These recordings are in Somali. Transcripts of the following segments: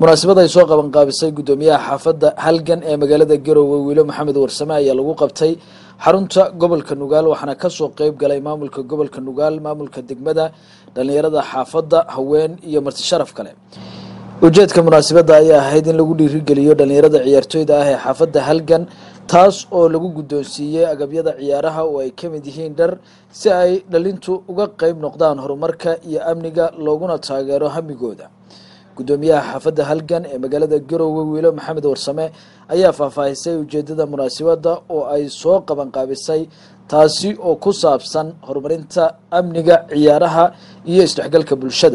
munaasabad ay soo qabanqaabisay guddoomiyaha xaafadda halgan ee magaalada garowe wiilo maxamed warsame ayaa lagu qabtay xarunta gobolka nugaal waxaana kasoo qeyb galay maamulka gobolka nugaal maamulka degmada dhalinyarada xaafadda haween iyo marti sharaf kale ujeedka munaasabadda ayaa ahayd in lagu dhiirigeliyo dhalinyarada ciyaartooyda ah ee xaafadda halgan taas oo lagu guddoonsiiyey agabyada ciyaaraha oo ay ka mid yihiin dhar si ay dhalintu uga qeyb noqdaan horumarka iyo amniga looguna taageero hamigooda guddoomiyaha xaafadda halgan ee magaalada garowe wiilo maxamed warsame ayaa faahfaahisay ujeedada munaasabadda oo ay soo qabanqaabisay taasi oo ku saabsan horumarinta amniga ciyaaraha iyo isdhexgalka bulshada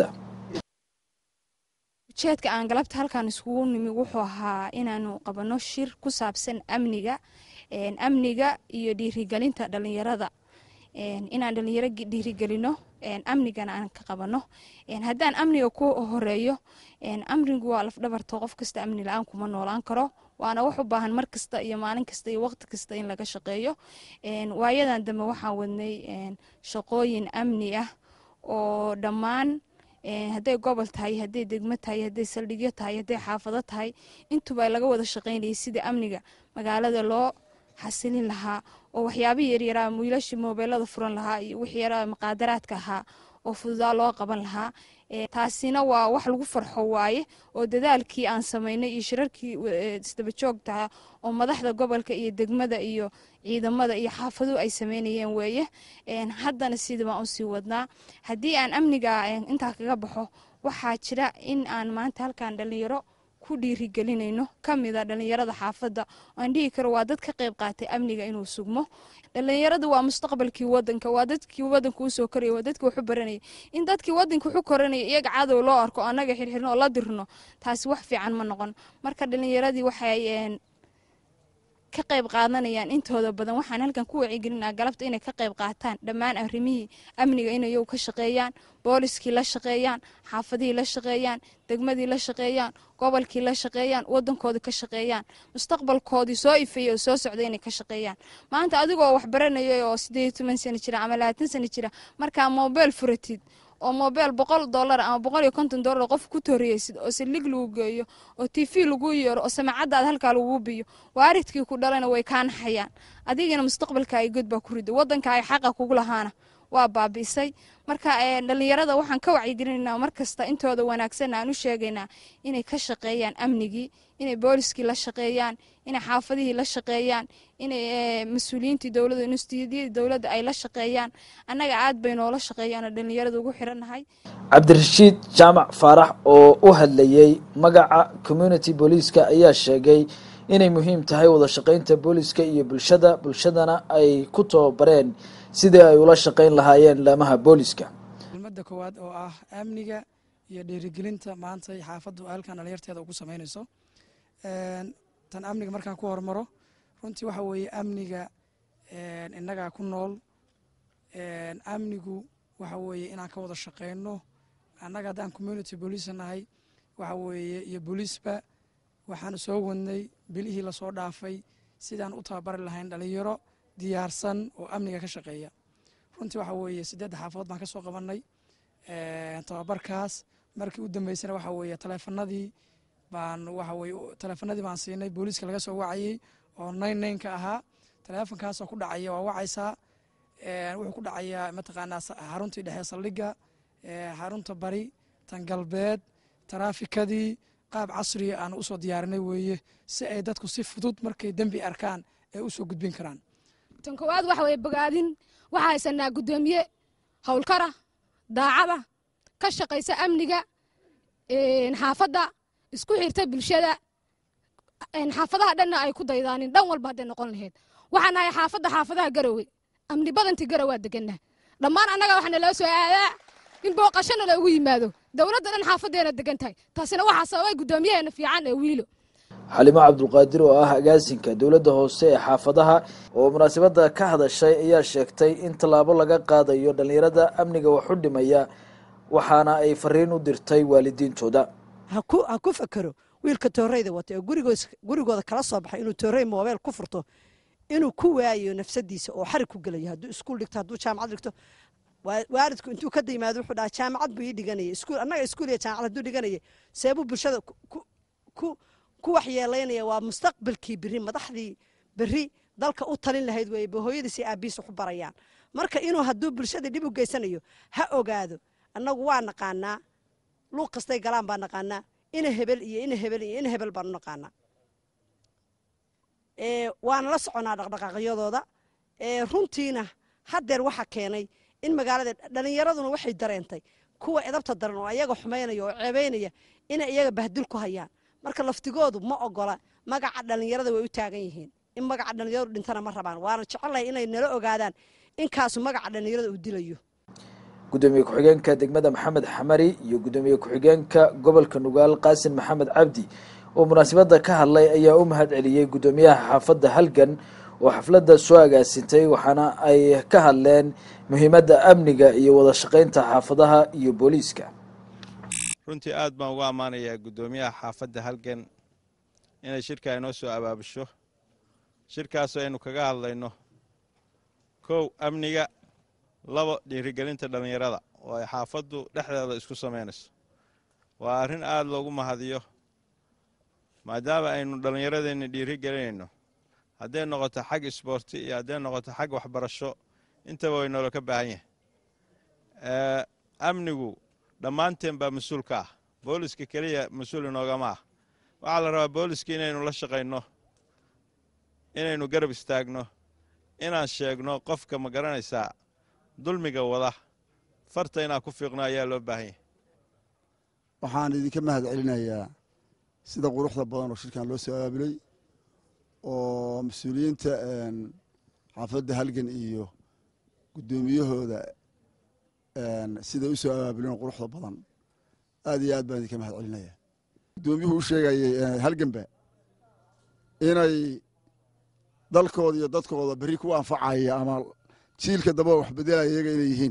ujeedka aan galabta halkan iskugu nimi wuxuu ahaa inaanu qabano shir ku saabsan amniga amniga iyo dhiirigelinta dhalinyarada inaan dhalinyaro dhiirigelino amnigana aan ka qabano haddaan amniga ku horeeyo amnigu waa lafdhabarto qof kasta amni la-aan kuma noolaan karo waana wax u baahan mar kasta iyo maalin kasta iyo waqti kasta in laga shaqeeyo waayadan dambe waxaan wadnay shaqooyin amni ah oo dhammaan hadday gobol tahay hadday degmo tahay hadday saldhigyo tahay hadday xaafado tahay intuba laga wada shaqaynayay sidii amniga magaalada loo xasilin lahaa oo waxyaabihii yaryaraa wiilashii moobeelada furan lahaa iyo wixii yaraa maqaadaraadka ahaa oo fududaa loo qaban lahaa taasina waa wax lagu farxo waaye oo dadaalkii aan samaynay iyo shirarkii isdaba joogtaha oo madaxda gobolka iyo degmada iyo ciidamada iyo xaafaduhu ay sameynayeen weeye haddana sidii baan usii wadnaa haddii aan amniga intaa kaga baxo waxaa jira in aan maanta halkan dhalinyaro ku dhiirigelinayno kamida dhalinyarada xaafadda aan dhihi karo waa dad ka qayb qaatay amniga inuu sugmo dhalinyarada waa mustaqbalkii wadanka waa dadkii wadanka usoo koraya waa dadkii waxu baranaya in dadkii wadanka waxu koranaya iyaga cadow loo arko annaga xirxirno oo la dirno taasi wax fiican ma noqon marka dhalinyaradii waxay ka qayb qaadanayaan intooda badan waxaan halkan ku wacigelinaa galabta inay ka qayb qaataan dhammaan arrimihii amniga inay iyagu ka shaqeeyaan booliskii la shaqeeyaan xaafadihii la shaqeeyaan degmadii la shaqeeyaan gobolkii la shaqeeyaan wadankoodii ka shaqeeyaan mustaqbalkoodii soo ifeeyey oo soo socday inay ka shaqeeyaan maanta adigoo wax baranaya oo sideed iyo toban sano jira ama labaatan sano jira markaa mobile furatid oo mobile boqol dollar ama boqol iyo konton dollar qof ku toriyeysid oo silig lagu geeyo oo t v lagu yeero oo samacadaad halkaa lagu biyo waaridkii ku dhalana way kaa naxayaan adigana mustaqbalka ay god baa ku rida wadanka ay xaqa kugu lahaana waa baabi'isay marka dhalinyarada waxaan ka wacyigelinaynaa markasta intooda wanaagsan aan u sheegaynaa inay ka shaqeeyaan amnigii inay booliskii la shaqeeyaan inay xaafadihii la shaqeeyaan inay mas-uuliyiintii dowladda instituudyadii dowladda ay la shaqeeyaan annaga aad bay noola shaqeeyaanoo dhalinyarada ugu xirannahay cabdirashiid jaamac faarax oo u hadlayey magaca community booliiska ayaa sheegay inay muhiim tahay wada shaqeynta booliska iyo bulshada bulshadana ay ku tababareen sidii ay ula shaqeyn lahaayeen laamaha booliska kelmadda koowaad oo ah amniga iyo dhiirigelinta maanta xaafaddu halkan dhalinyarteeda ugu samaynayso tan amniga markaan ku hormaro runtii waxa weeye amniga innagaa ku nool amnigu waxa weeye inaan ka wada shaqeyno annaga haddaan community booliisa nahay waxa weeye iyo booliisba waxaanu soo wadnay bilihii lasoo dhaafay sidaan u tababari lahayn dhalinyaro diyaarsan oo amniga ka shaqeeya runtii waxa weeye siddeedda xaafadood baan ka soo qabannay tababarkaas markii u dambeysana waxa weeye taleefanadii baan waxa weye taleefanadii baan siinay booliiska laga soo wacayey oo nine nineka ahaa taleefonkaasoo ku dhacaya waa wacaysaa wuxuu ku dhacayaa mataqaanaa xaruntii dhexe saldhigga xarunta bari tan galbeed taraafikadii qaab casriya aan usoo diyaarinay weeye si ay dadku si fudud markay dembi arkaan ay usoo gudbin karaan tan koowaad waxa weye bogaadin waxaa haysanaa guddoomiye howlkara daacada ka shaqaysa amniga xaafadda isku xirta bulshada xaafadaha dhanna ay ku daydaanin dhan walba hadday noqon lahayd waxaan nahay xaafadda xaafadaha garowe amni badantii garowa deganaa dhammaan annaga waxaa naloo soo aadaa in booqashana loogu yimaado dowladda dhan xaafadeena degan tahay taasina waxaa sababay guddoomiyaheena fiican ee wiilo xalimo cabdulqaadir oo ah agaasinka dowladda hoose ee xaafadaha oo munaasabadda ka hadashay ayaa sheegtay in tallaabo laga qaadayo dhallinyarada amniga wax u dhimaya waxaana ay fariin u dirtay waalidiintooda ha ku fakero wiilka tooreyda wata ee gurigooda kala soo baxay inuu toorey moobeel ku furto inuu ku waayo nafsadiisa oo xarig ku gelayo hadduu iskuul dhigto hadduu jaamacad dhigto waalidku intuu ka yimaado wuxuu dhaha jaamacad buu ii dhiganaya iskuul annaga iskuul iyo jaamacad hadduu dhiganaya seebuu bulshada ku ku waxyeelaynaya waa mustaqbalkii berri madaxdii berri dalka u talin lahayd weeye ba hooyadiis iyo aabihiis waxu barayaan marka inuu hadduu bulshada dhib u geysanayo ha ogaado annagu waa naqaanaa luuq kastay galaan baa naqaanaa ina hebel iyo ina hebel iyo ina hebel baanu naqaanaa waana la soconaa dhaqdhaqaaqyadooda runtiina haddeer waxa keenay in magaalada dhallinyaraduna waxay dareentay kuwa edabta daran oo ayaga xumaynaya oo ceebaynaya inay iyaga bahdil ku hayaan marka laftigoodu ma ogola magaca dhallinyarada way u taagan yihiin in magaca dhallinyaradu dhintana ma rabaan waana jecelahay inay nala ogaadaan inkaasu magaca dhallinyarada uu dilayo gudoomiye ku-xigeenka degmada maxamed xamari iyo gudoomiye ku-xigeenka gobolka nugaal qaasin maxamed cabdi oo munaasabadda ka hadlay ayaa u mahad celiyey guddoomiyaha xaafadda halgan oo xafladda soo agaasintay waxaana ay ka hadleen muhiimadda amniga iyo wada shaqaynta xaafadaha iyo booliiska runtii aad baan ugu ammaanayaa guddoomiyaha xaafadda halgan inay shirka inoo soo abaabusho shirkaasoo aynu kaga hadlayno kow amniga labo dhiirigelinta dhallinyarada oo ay xaafaddu dhexdeeda isku samaynayso waa arrin aad loogu mahadiyo maadaama aynu dhallinyaradeenna dhiiri gelinayno hadday noqoto xag isboorti iyo hadday noqoto xag waxbarasho intaba way noola ka baahan yahay amnigu dhammaanteen baa mas-uul ka ah booliska keliya mas-uul inoogama ah waxaa la rabaa booliska inaynu la shaqayno inaynu garab istaagno inaan sheegno qofka ma garanaysaa dulmiga wada farta inaan ku fiiqno ayaa loo baahan yahay waxaan idinka mahad celinayaa sida quruxda badan oo shirkan loo soo abaabulay oo mas-uuliyiinta xaafadda halgan iyo guddoomiyahooda siday u soo abaabuleen quruxda badan aad iyo aad baan idinka mahad celinaya guddoomiyuhu u sheegayay halganba inay dalkooda iyo dadkooda berri ku anfacaya ama jiilka damba wax bedelaya iyaga inay yihiin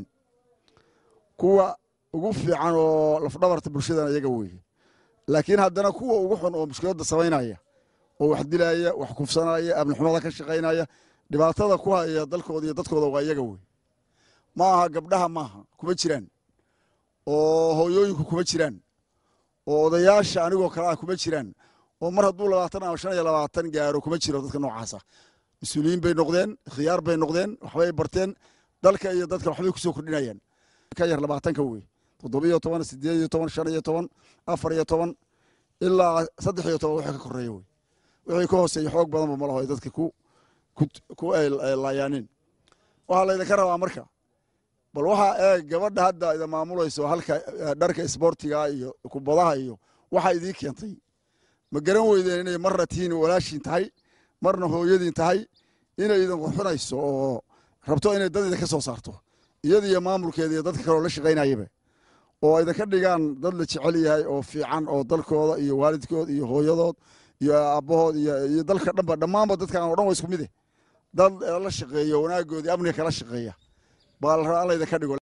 kuwa ugu fiican oo lafdhabarta bulshadana iyaga weeye laakiin haddana kuwa ugu xun oo mushkiladda samaynaya oo wax dilaya wax kufsanaya amnixumada ka shaqaynaya dhibaatada ku haya dalkooda iyo dadkooda waa iyaga wey ma aha gabdhaha maaha kuma jiraan oo hooyooyinku kuma jiraan oo odayaasha anigoo kale ah kuma jiraan oo mar hadduu labaatan ama shan iyo labaatan gaaro kuma jiro dadka noocaasa mas-uuliyiin bay noqdeen khiyaar bay noqdeen waxbay barteen dalka iyo dadka waxbay kusoo kordhinayaan ka yar labaatanka wey toddobiyo toban sideed iyo toban shan iyo toban afar iyo toban ilaa saddex iyo toban wixii ka koreeya wey wixii ka hooseeya xoog badanba ma laho ay dadka ku ku ay laayaanin waxaa laydinka rabaa marka bal waxaa eeg gabadha hadda ida maamulayso halka dharka isboortiga iyo kubadaha iyo waxaa idiin keentay ma garan weydeen inay marna tihiin walaashiin tahay marna hooyadiin tahay inay idin qurxinayso oo rabto inay dad idinka soo saarto iyada iyo maamulkeeda iyo dadka kaleo la shaqaynayaba oo idinka dhigaan dad la jecel yahay oo fiican oo dalkooda iyo waalidkood iyo hooyadood iyo aabbahood iyo dalka dhanba dhammaanba dadkan oo dhan waa isku mide dad la shaqeeyo wanaagoodii amniga kala shaqeeya baa la rabaa in laydinka dhigo